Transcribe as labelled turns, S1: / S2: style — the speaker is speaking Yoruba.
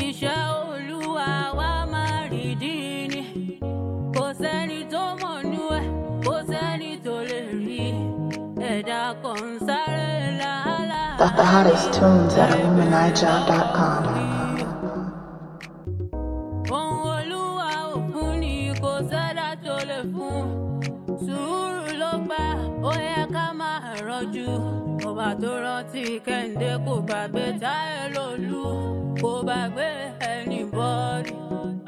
S1: iṣẹ́ olúwa wa máa rìndí ni kò sẹ́ni tó mọ̀nú ẹ̀ kò sẹ́ni tó lè rí ẹ̀dá kan ń sáré làálàá.
S2: The, the hottest tunes at illuminijab.com.
S1: ohun olúwa òkun ni kò sẹ́dá tó lè fún sùúrù ló gbà ó yẹ ká máa rọ́jú ọba tó rántí kẹ́hìndé kò gbàgbé táyé lòlú kò gbàgbé ẹnì bọ́ọ̀lì